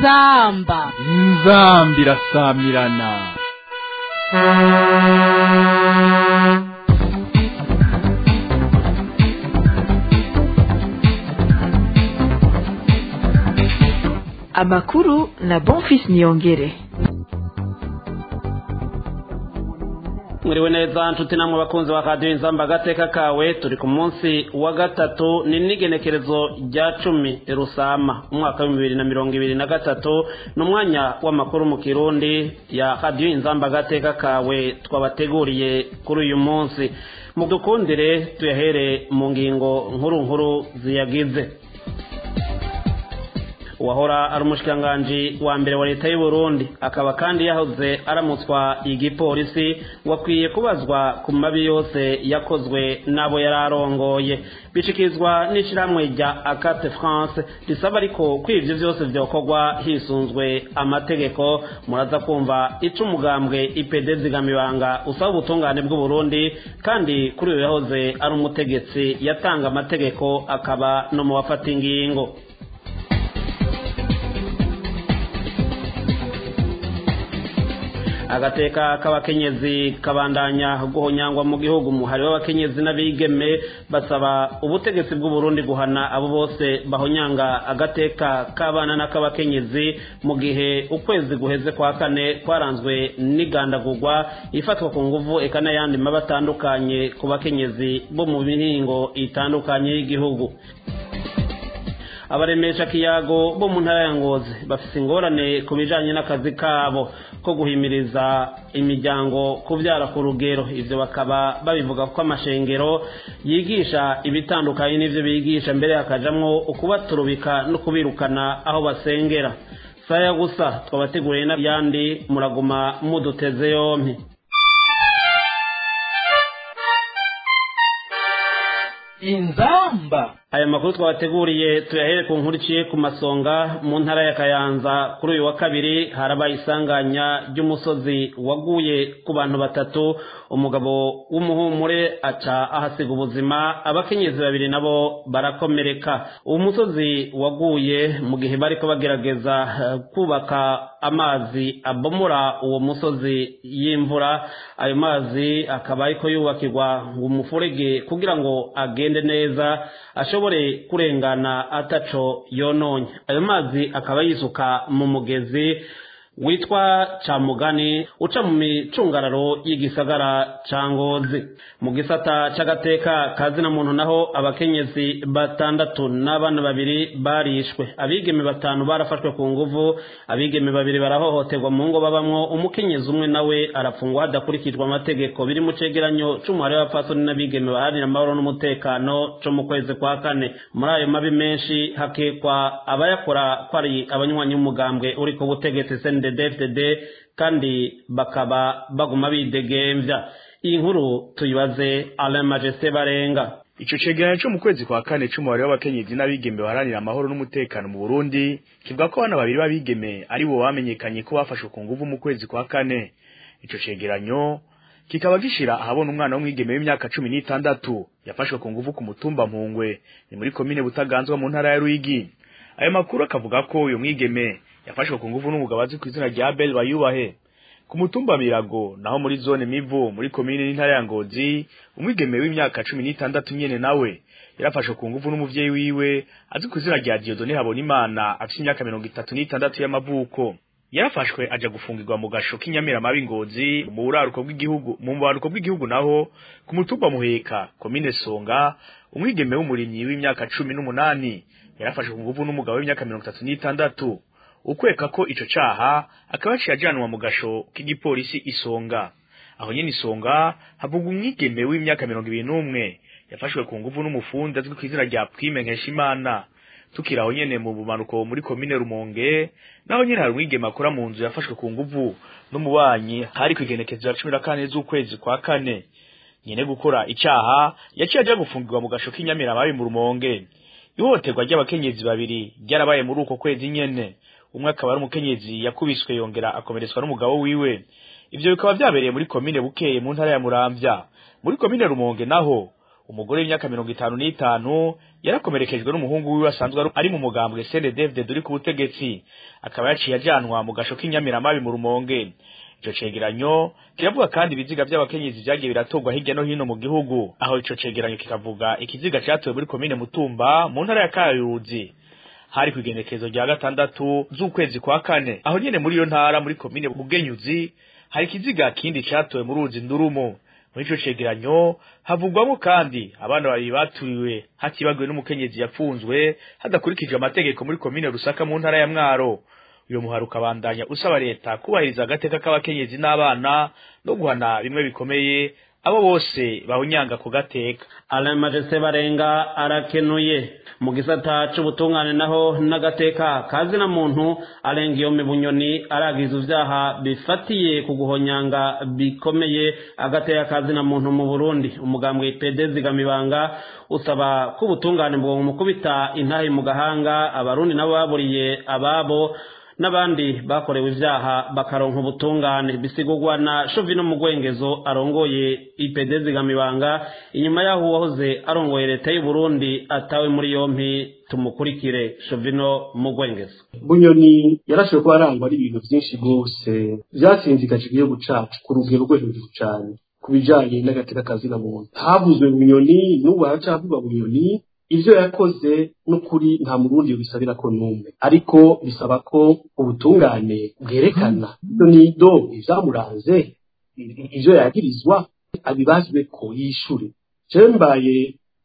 inzamba inzamba irasamirana amakuru na bonfis niyongere mwiriwe neza nshuti namwe bakunzi ba radiyo inzamba agateka kawe turi ku munsi wa gatatu ni n'igenekerezo rya cumi rusama umwaka w'ibihumbi bibiri na mirongo ibiri na gatatu ni umwanya w'amakuru mu kirundi ya radiyo inzamba agateka kawe twabateguriye kuri uyu munsi mu dukundire tuyahere mu ngingo nkuru nkuru ziyagize uwahora ari umushikiranganji wa mbere wa leta y'u Burundi akaba kandi yahoze aramutswa igipolisi wakwiye kubazwa ku mabi yose yakozwe n'abo yari arongoye bishikirizwa n'ishyirahamwe rya akate france risaba ariko ko ibyo byose byokorwa hisunzwe amategeko muraza kumva ica umugambwe ipd zigamibanga usaba ubutungane bw'u Burundi kandi kuri uyu yahoze ari umutegetsi yatanga amategeko akaba no mu bafata ingingo agateka k'abakenyezi kabandanya guhonyangwa mu gihugu umuhari w'abakenyezi n'abigeme basaba ubutegetsi bw'u Burundi guhana abo bose bahonyanga agateka k'abana n'ak'abakenyezi mu gihe ukwezi guheze kwa kane kwaranzwe n'igandagurwa ifatwa ku nguvu eka n'ayandi mabi atandukanye ku bakenyezi bo mu mihingo itandukanye y'igihugu abaremesha kiyago bo mu ntara ya ngozi bafite ingorane ku bijanye n'akazi kabo ko guhimiriza imiryango kubyara ku rugero ibyo bakaba babivuga ko amashengero yigisha ibitandukanye n'ibyo bigisha mbere hakajamwo ukubaturubika no kubirukana aho basengera saya gusa twabateguriye n'ayandi muraguma muduteze yompi inzamba aya makuru twabateguriye tuyahere ku nkuru iciye ku masonga mu ntara ya kayanza kuri uyu wa kabiri harabaye isanganya ry'umusozi waguye ku bantu batatu umugabo w'umuhumure aca ahasiga ubuzima abakenyezi babiri nabo barakomereka uwo musozi waguye mu gihe bariko bagerageza kubaka amazi abomora uwo musozi y'imvura ayo mazi akaba ariko yubakirwa ngo umufurege kugira ngo agende neza ashobore kurengana ataco yononye ayo mazi akaba yisuka mu mugezi witwa camugani uca mu micungararo y'igisagara ca ngozi mu gisata c'agateka kazina muntu naho abakenyezi batandatu n'abana babiri barishwe abigeme batanu barafashwe ku nguvu abigeme babiri barahohoterwa mu ngo babamwo umukenyezi umwe nawe arafungwa hadakurikijwe amategeko biri mu cegeranyo c'umuhari w'abapfasoni n'abigeme baharanira amahoro n'umutekano co mu kwezi kwa kane muri ayo mabi menshi hakekwa abayakora ko ari abanywanyi b'umugambwe uri ku butegetsi CNDD-FDD kandi bakaba baguma bidegemvya iyi nkuru tuyibaze Alain Majesté Barenga Ico cegeranyo cyo mu kwezi kwa kane c'umubare w'abakenyezi n'abigeme baharanira amahoro n'umutekano mu Burundi kivuga ko abana babiri b'abigeme ari bo bamenyekanye ko bafashwe ku nguvu mu kwezi kwa kane ico cegeranyo kikaba gishira ahabona umwana w'umwigeme w'imyaka cumi n'itandatu yafashwe ku nguvu ku mutumba Mpungwe ni muri komine Butaganzwa mu ntara ya Ruyigi ayo makuru akavuga ko uyu mwigeme yafashwe ku nguvu n'umugabo azwi ku izina rya Bel Bayubahe ku mutumba Mirago naho muri zone Mivo muri komine n'intara ya Ngozi umwigeme w'imyaka cumi n'itandatu nyene nawe yarafashwe ku nguvu n'umuvyeyi wiwe azwi ku izina rya Dieudonné Habonimana afite imyaka mirongo itatu n'itandatu y'amavuko yarafashwe aja gufungirwa mu gasho k'inyamiramabi Ngozi mu buraruko bw'igihugu mu buraruko bw'igihugu naho ku mutumba Muheka komine Songa umwigeme w'umurimyi w'imyaka cumi n'umunani yarafashwe ku nguvu n'umugabo w'imyaka mirongo itatu n'itandatu ukweka ko ico caha akaba yaciye ajanwa mu gasho k'igipolisi isonga aho nyene isonga havugwa umwigeme w'imyaka mirongo ibiri n'umwe yafashwe ku nguvu n'umufundi azwi ku izina rya Prime Nkeshimana tukiri aho nyene mu bumanuko muri komine Rumonge naho nyene hari umwigeme akora mu nzu yafashwe ku nguvu n'umubanyi hari kwigenekezo ya cumi na kane z'ukwezi kwa kane nyene gukora icaha yaciye aja gufungirwa mu gasho k'inyamiramabi mu Rumonge ihohoterwa ry'abakenyezi babiri ryarabaye muri uko kwezi nyene umwe akaba ari umukenyezi yakubiswe yongera akomeretswa n'umugabo wiwe ivyo bikaba vyabereye muri komine bukeye mu ntara ya muramvya muri komine rumonge naho umugore w'imyaka mirongo itanu n'itanu yarakomerekejwe n'umuhungu wiwe asanzwe ari mu mugambwe CNDD-FDD uri ku butegetsi akaba yaciye ajanwa mu gasho k'inyamiramabi mu rumonge ico cegeranyo kiravuga kandi ibiziga vy'abakenyezi vyagiye biratorwa hirya no hino mu gihugu aho ico cegeranyo kikavuga ikiziga catowe muri komine mutumba mu ntara ya kayuzi hari ku igenekezo rya gatandatu z'ukwezi kwa kane aho nyene muri iyo ntara muri komine bugenyuzi hari ikiziga kindi catowe mu ruzi ndurumo muri ico cegeranyo havugwamo kandi abana babiri baturiwe hatibagiwe n'umukenyezi yapfunzwe hadakurikijwe amategeko muri komine rusaka mu ntara ya mwaro uyo muhari ukabandanya usaba leta kubahiriza agateka k'abakenyezi n'abana no guhana bimwe bikomeye abo bose bahunyanga ku gateka alain majeste barenga arakenuye mu gisata c'ubutungane naho n'agateka kazi na muntu arenga iyo bunyoni aragiza ivyaha bifatiye ku guhonyanga bikomeye agateka kazi na muntu mu burundi umugambwe pede zigamibanga usaba ko ubutungane bwo mukubita intahe mu gahanga abarundi nabo baburiye ababo n'abandi bakorewe ivyaha bakaronka ubutungane bisigurwa na Shovino Mugwengezo arongoye IPD zigamibanga inyuma yaho uwahoze arongoye leta y'u Burundi atawe muri yompi tumukurikire Shovino Mugwengezo bunyoni yarashoboye kuba arangwa ari ibintu byinshi rwose byatsinzikaje igihugu cacu ku rugero rwo hejuru cyane ku bijanye n'agateka kazina muntu havuzwe bunyoni n'ubu haracavuga bunyoni ivyo yakoze n'ukuri nta murundi bisabira ko numwe ariko bisaba ko ubutungane bwerekana ivyo nido ivyamuranze ivyo yagirizwa abibazwe ko yishure jewe mbaye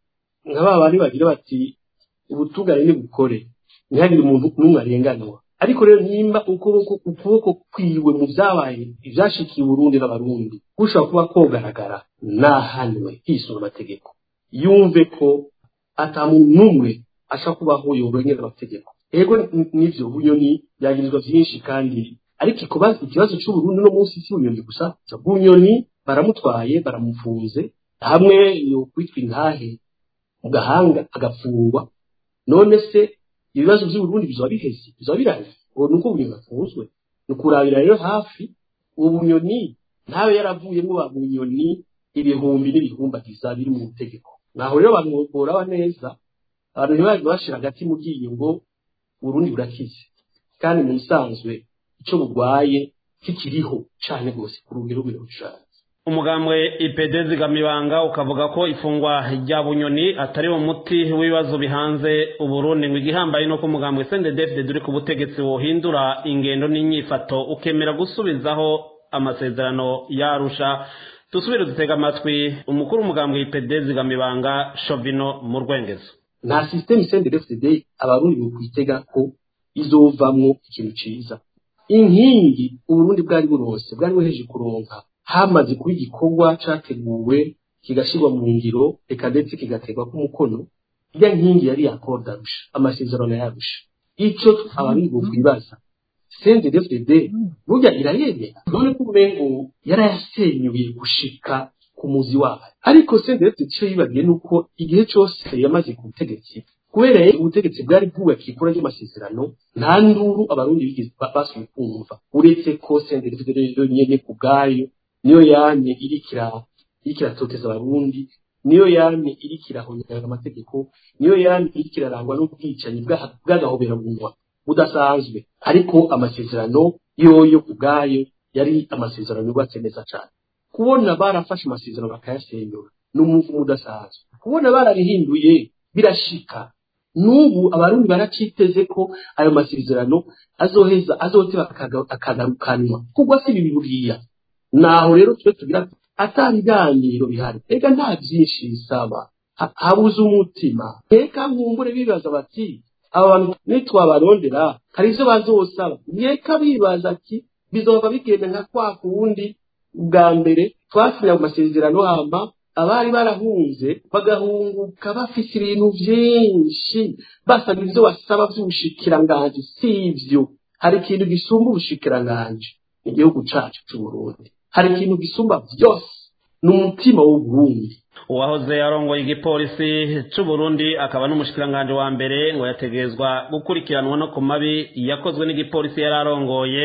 nka ba bandi bagira bati ubutungane nibukore ntihagire umuntu n'umwe arenganwa ariko rero nimba ukuboko ukuboko kwiwe mu vyabaye ivyashikiye uburundi n'abarundi gushobora kuba kogaragara nahanwe hisunga amategeko yumve ko ata muntu n'umwe asha kubaho yorengera amategeko ego nivyo bunyoni yagirizwa vyinshi kandi ariko ikubaza ikibazo c'uburundi no munsi si bunyoni gusa bunyoni baramutwaye baramufunze hamwe yokwitwa intahe mu gahanga agafungwa none se ibibazo vy'uburundi bizoba biheze bizoba birangiye uwo nuko bunyoni bafunzwe ni ukurabira rero hafi uwo bunyoni ntawe yaravuyemwo ba bunyoni ibihumbi n'ibihumbagiza biri mu tegeko naho rero abantu boraba neza abantu ntibaje bashira hagati mu giye ngo Burundi burakize kandi mu bisanzwe ico bugwaye kikiriho cane gose ku rugero rw'irushanze umugambwe IPD zigamibanga ukavuga ko ifungwa rya bunyoni atari wo muti w'ibibazo bihanze uburundi ngo igihambaye nuko umugambwe CNDD-FDD uri ku butegetsi wohindura ingendo n'inyifato ukemera gusubizaho amasezerano yarusha dusubire dutega amatwi umukuru w'umugambwe IPD zigamibanga Shovino mu rwengezo nta systeme CNDD-FDD abarundi bokwitega ko izovamwo ikintu ciza inkingi uburundi bwari burose bwari buheje kuronka hamaze kuba igikorwa categuwe kigashirwa mu ngiro reka ndetse kigaterwa k'umukono irya nkingi yari yakorda arusha amasezerano yarusha ico abarundi bokwibaza CNDD-FDD burya irayemera none ko umengo yarayasenyuye gushika ku muzi wayo ariko CNDD-FDD ico yibagiye nuko igihe cose yamaze ku butegetsi kubera ubutegetsi bwari bwubakiye kuri ayo masezerano nta nduru abarundi bigeze basuye kumva uretse ko CNDD-FDD nyene ku bwayo niyo yamye irikira irikira toteza abarundi niyo yamye irikira honyanga amategeko niyo yamye irikira rangwa n'ubwicanyi bw'agahobera munwa budasanzwe ariko amasezerano yoyo ku bwayo yari amasezerano yubatse neza cyane kubona barafashe amasezerano bakayasenyura ni umuvumo udasanzwe kubona bararihinduye birashika n'ubu abarundi baraciteze ko ayo masezerano azoheza azoteba akagarukanwa kugwa si ibi buriya naho rero twe tugira atabiganiro bihari ega nta byinshi bisaba habuze umutima reka nkumbure bibaza bati aba bantu nitwabarondera hari ivyo bazosaba reka bibaza ati bizoba bigenda nka kwa kuwundi bwa mbere twasinya mu masezerano hama abari barahunze bagahunguka bafise ibintu vyinshi basaba ivyo basaba vy'ubushikiranganji si ivyo hari ikintu gisumba ubushikiranganji igihugu cacu c'uburundi hari ikintu gisumba vyose ni umutima w'uburundi uwahoze arongoye igipolisi c'uburundi akaba n'umushikiranganji wa mbere ngo yategerezwa gukurikiranwa no ku mabi yakozwe n'igipolisi yari arongoye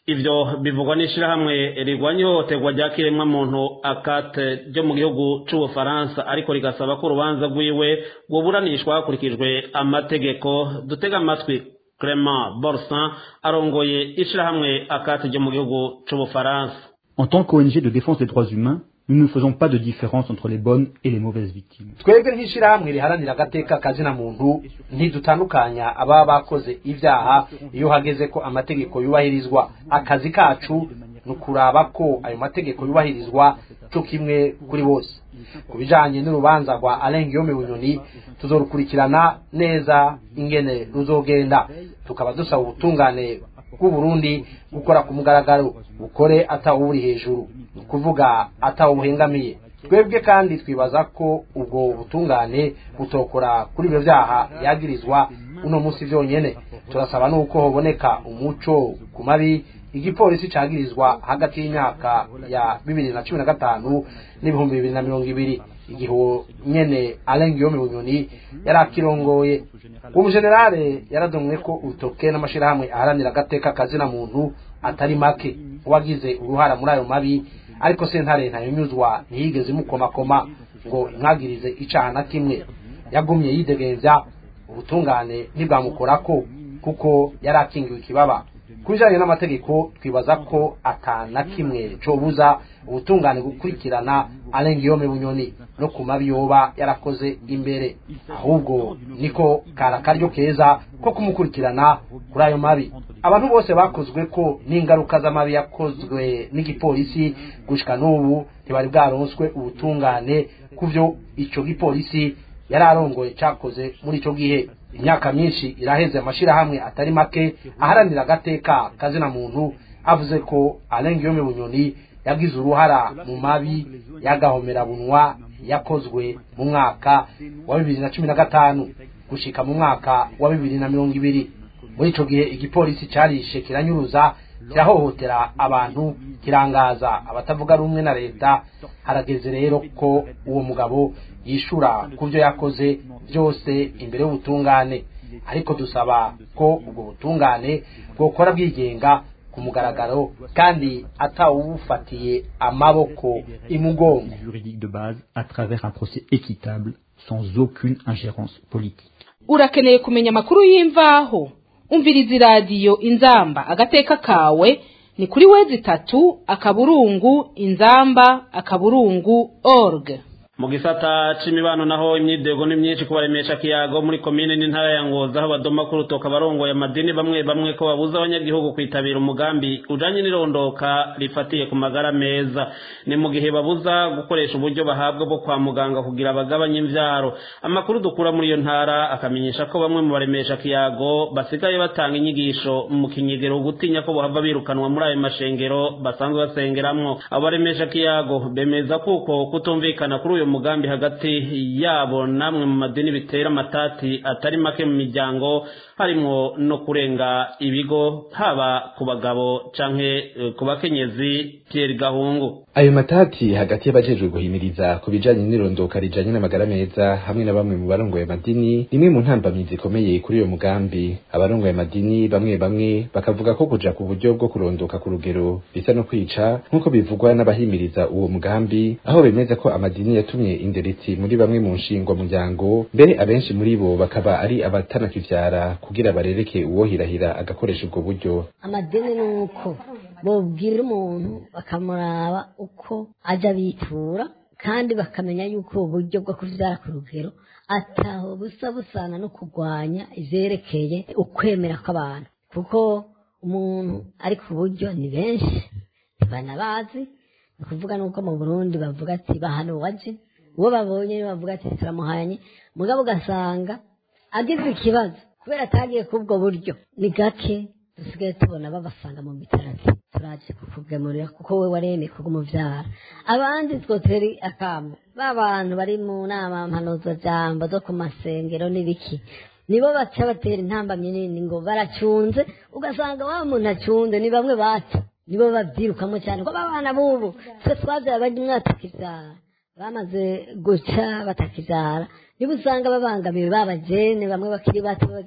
ivyo bivugwa n'ishirahamwe rigwanya ihohoterwa rya kiremwamuntu akate ryo mu gihugu c'ubufaransa ariko rigasaba ko urubanza rwiwe rwoburanishwa hakurikijwe amategeko dutega amatwi Clement Borsan arongoye ishirahamwe akate ryo mu gihugu c'ubufaransa En tant qu'ONG de défense des droits humains, nous ne faisons pas de différence entre les bonnes et les mauvaises victimes. twebwe nk'ishyirahamwe riharanira agateka kazina muntu ntidutandukanya ababa bakoze ibyaha iyo hageze ko amategeko yubahirizwa akazi kacu ni ukuraba ko ayo mategeko yubahirizwa cyo kimwe kuri bose ku bijanye n'urubanza rwa Alain Guillaume Bunyoni tuzorukurikirana neza ingene ruzogenda tukaba dusaba ubutungane bw'u Burundi gukora ku mugaragaro bukore atawuri hejuru ni ukuvuga atawuhengamiye twebwe kandi twibaza ko ubwo butungane butokora kuri ibyo byaha yagirizwa uno munsi byonyene turasaba nuko hoboneka umuco ku mabi igipolisi cagirizwa hagati y'imyaka ya bibiri na cumi na gatanu n'ibihumbi bibiri na mirongo ibiri igihe uwo nyene Alain Guillaume Bunyoni yari akirongoye umujenerale yaradomwe ko urutoke n'amashirahamwe aharanira agateka kazina muntu atari make uwagize uruhara muri ayo mabi ariko sentare ntayonyuzwa ntiyigeze imukomakoma ngo imwagirize icaha na kimwe yagumye yidegemvya ubutungane ntibwamukorako kuko yari akingiwe ikibaba ku bijanye n'amategeko twibaza ko atana kimwe cobuza ubutungane gukurikirana Alain Guillaume Bunyoni no ku mabi yoba yarakoze imbere ahubwo niko kara karyo keza ko kumukurikirana kuri ayo mabi abantu bose bakozwe ko n'ingaruka z'amabi yakozwe n'igipolisi gushika n'ubu ntibari bwaronswe ubutungane kuvyo ico gipolisi yari arongoye cakoze muri ico gihe imyaka myinshi iraheze amashirahamwe atari make aharanira agateka kazina muntu avuze ko Alain Guillaume Bunyoni yagize uruhara mu mabi y'agahomera bunwa yakozwe mu mwaka wa bibiri na cumi na gatanu gushika mu mwaka wa bibiri na mirongo ibiri muri ico gihe igipolisi carishe kiranyuruza kirahohotera abantu kirangaza abatavuga rumwe na leta harageze rero ko uwo mugabo yishura ku byo yakoze byose imbere y'ubutungane ariko dusaba ko ubwo butungane bwokora bwigenga ku mugaragaro kandi atawufatiye amaboko imugongo juridique de base à travers un procès équitable sans aucune ingérence politique. urakeneye kumenya amakuru y'imvaho umviriza iradiyo inzamba agateka kawe ni kuri wezi itatu akaburungu inzamba akaburungu org mu gisata c'imibano naho imyidogo ni myinshi kubaremesha kiyago muri komine n'intara ya ngoza aho badoma ku rutoka barongoye amadini bamwe bamwe ko babuza abanyagihugu kwitabira umugambi ujanye n'irondoka rifatiye ku magara meza ni mu gihe babuza gukoresha uburyo bahabwa bwo kwa muganga kugira bagabanye imvyaro amakuru dukura muri iyo ntara akamenyesha ko bamwe mu baremesha kiyago basigaye batanga inyigisho mu kinyegero gutinya ko bohava birukanwa muri ayo mashengero basanzwe basengeramwo abo baremesha kiyago bemeza kuko kutumvikana kuri uyu mugambi hagati yabo namwe mu madini bitera amatati atari make mu miryango harimwo no kurenga ibigo haba ku bagabo canke eh, ku bakenyezi Pierre Gahungu ayo matati hagati y'abajejwe guhimiriza ku bijanye n'irondoka rijanye n'amagara meza hamwe na bamwe mu barongoye amadini rimwe mu ntambamyi zikomeye kuri uyo mugambi abarongoye amadini bamwe bamwe bakavuga ko kuja ku buryo bwo kurondoka ku rugero bisa no kwica nk'uko bivugwa n'abahimiriza uwo mugambi aho bemeza ko amadini yatumye inderetsi muri bamwe mu nshingwa muryango mbere abenshi muri bo bakaba ari abatanakivyara kugira barereke uwohirahira agakoresha ubwo buryo amadini ni uko bobwira umuntu bakamuraba uko ajya bitura kandi bakamenya yuko ubu buryo bwo kubyara ku rugero ataho busa busana no kurwanya ivyerekeye ukwemera kw'abantu kuko umuntu ari ku buryo ni benshi ntibanabazi ni ukuvuga nuko mu burundi bavuga ati bahano waje uwo babonye niwe bavuga ati turamuhanye mugabo ugasanga agize ikibazo kubera atagiye k'ubwo buryo ni gake dusigaye tubona babasanga mu bitaro ati turaje kukugemurira kuko we waremeye kugumuvyara abandi twotera akamo ba bantu bari mu nama mpanuzajambo zo ku masengero n'ibiki nibo baca batera intambamyi nini ngo baracunze ugasanga wa muntu acunze ni bamwe baca nibo babyirukamo cyane ko abana b'ubu twe twabyaye bari mwatakibyara bamaze guca batakibyara niba usanga babangamiwe babajene bamwe bakiri bato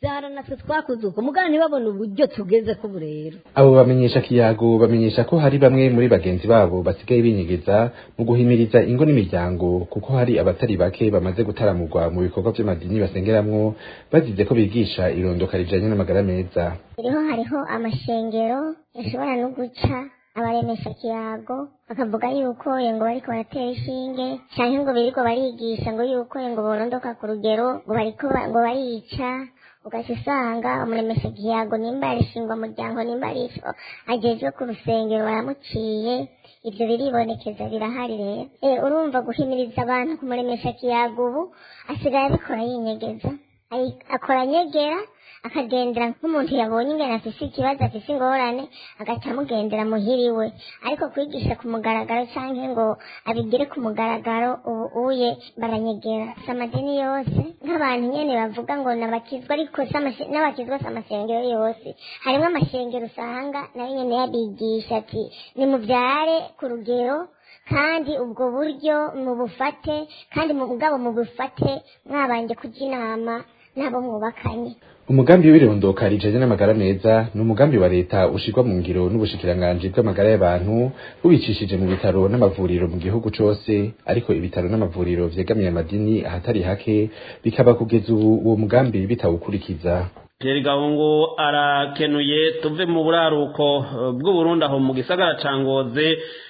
byara natwe twakoze uko mugana ntibabone uburyo tugeze ko rero abo bamenyesha kiyago bamenyesha ko hari bamwe muri bagenzi babo basigaye binyegeza mu guhimiriza ingo n'imiryango kuko hari abatari bake bamaze gutaramurwa mu bikorwa by'amadini basengeramwo bazize ko bigisha irondoka rijanye n'amagara meza rero hariho amashengero yashobora no guca abaremesha kiyago bakavuga yuko ngo bariko baratera ishinge canke ngo biriko barigisha ngo yuko ngo borondoka ku rugero ngo bariko ngo barica ugaca usanga umuremesha kiyago nimba yarishingwa muryango nimba ari ico agejwe ku rusengero baramuciye ivyo biribonekeza birahari rero e, urumva guhimiriza abantu kumuremesha kiyago ubu asigaye abikora yinyegeza akora nyegera akagendera nk'umuntu yabonye ingene afise ikibazo afise ingorane agaca amugendera muhiri we ariko kwigisha ku mugaragaro canke ngo abigire ku mugaragaro ubu uye baranyegera si amadini yose nk'abantu nyene bavuga ngo nabakizwa ariko n'abakizwa si amasengero yose harimwo amashengero usanga nayo nyene yabigisha ati nimuvyare ku rugero kandi ubwo buryo mubufate kandi mugabo mubufate mwabanje kuja inama n'abo mwubakanye umugambi w'irondoka rijanye n'amagara meza ni umugambi wa leta ushirwa mu ngiro n'ubushikiranganji bw'amagara y'abantu bubicishije mu bitaro n'amavuriro mu gihugu cose ariko ibitaro n'amavuriro vyegamiye amadini ahatari hake bikaba kugeza ubu uwo mugambi bitawukurikiza Pierre Gahungu arakenuye tuve mu buraruko bw'Uburundi aho mu gisagara ca Ngozi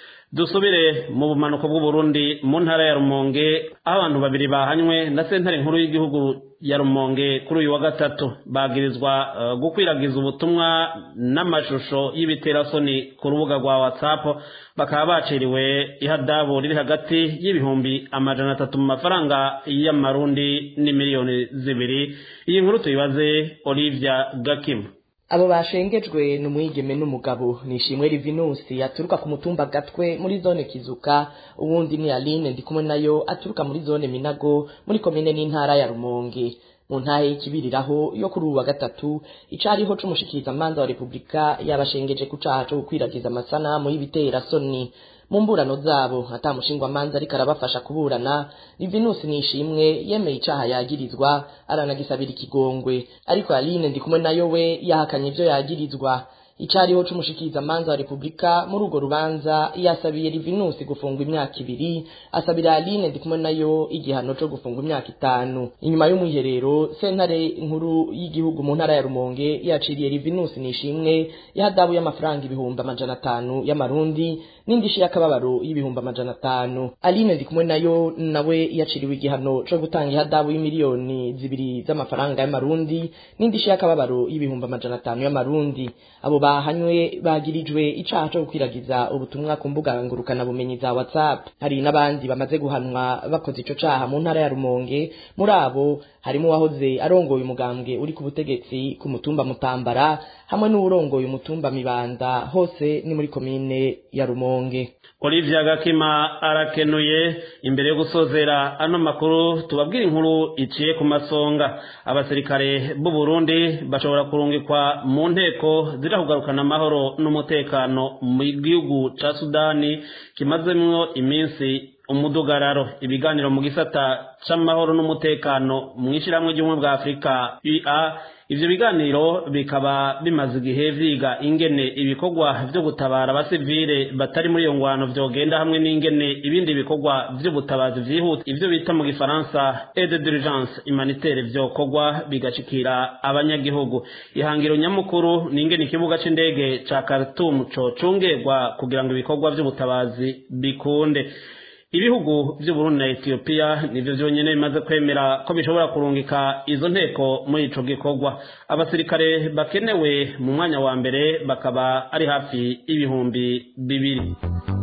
dusubire mu bumanuko bw'uburundi mu ntara ya rumonge aho abantu babiri bahanywe na sentare nkuru y'igihugu ya rumonge kuri uyu wa gatatu bagirizwa uh, gukwiragiza ubutumwa n'amashusho y'ibiterasoni ku rubuga rwa whatsapp bakaba baciriwe ihadabu riri hagati y'ibihumbi amajana atatu mu mafaranga y'amarundi n'imiliyoni zibiri iyi nkuru tuyibaze olivia gakimu abo bashengejwe ni umwigeme n'umugabo ni ishimwe rivinusi aturuka ku mutumba gatwe muri zone kizuka uwundi ni aline ndi kumwe nayo aturuka muri zone minago muri komine n'intara ya rumonge mu ntahe y'ikibiriraho yo kuri ubu wa gatatu icariho c'umushikirizamanza wa repubulika yabashengeje ku caha co gukwiragiza amasanamu y'ibitera soni mu mburano zabo atamushingwamanza ariko arabafasha kuburana livinusi nishimwe yemeye icaha yagirizwa aranagisabira ikigongwe ariko aline ndi kumwe nayo we yahakanye ivyo yagirizwa icariho c'umushikirizamanza wa repubulika muri urwo rubanza yasabiye livinusi gufungwa imyaka ibiri asabira aline ndi kumwe nayo igihano co gufungwa imyaka itanu inyuma y'umwiherero sentare nkuru y'igihugu mu ntara ya rumonge yaciriye livinusi nishimwe yahadabu y'amafaranga ibihumbi amajana atanu y'amarundi n'indishi y'akababaro y'ibihumbi amajana atanu aline ndi kumwe nayo nawe yaciriwe igihano co gutanga ihadabu y'imiliyoni zibiri z'amafaranga y'amarundi n'indishi y'akababaro y'ibihumbi amajana atanu y'amarundi abo bahanywe bagirijwe icaha co gukwiragiza ubutumwa ku mbuga ngurukana bumenyi za whatsapp hari n'abandi bamaze guhanwa bakoze ico caha mu ntara ya rumonge muri abo harimo uwahoze arongoye umugambwe uri ku butegetsi ku mutumba mutambara hamwe n'uwurongoye umutumba mibanda hose ni muri komine ya rumonge Olivia Gakima arakenuye imbere yo gusozera ano makuru tubabwira inkuru iciye ku masonga abasirikare b'u Burundi bashobora kurungikwa mu nteko zirahugarukana amahoro n'umutekano mu gihugu ca Sudani kimazemwo iminsi umudugararo ibiganiro mu gisata c'amahoro n'umutekano mu ishiramwe ry'ubumwe bwa Afurika UA ivyo biganiro bikaba bimaze igihe vyiga ingene ibikorwa vyo gutabara abasivile batari muri iyo ngwano vyogenda hamwe n'ingene ibindi bikorwa vy'ubutabazi vyihuta ivyo bita mu gifaransa aide d'urgence humanitaire vyokorwa bigashikira abanyagihugu ihangiro nyamukuru ni ingene ikibuga c'indege ca Khartoum cocungerwa kugira ngo ibikorwa vy'ubutabazi bikunde ibihugu by'uburundi na etiyopiya nivyo vyonyene bimaze kwemera ko bishobora kurungika izo nteko muri ico gikorwa abasirikare bakenewe mu mwanya wa mbere bakaba ari hafi y'ibihumbi bibiri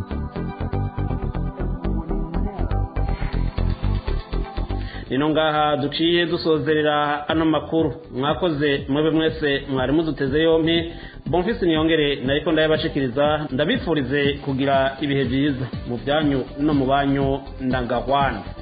nino ngaha duciye dusozerera ano makuru mwakoze mwebe mwese mwari muduteze yompi bonfisi niyongere nariko ndayabashikiriza ndabifurize kugira ibihe byiza mu byanyu no mu banyu ndangahwana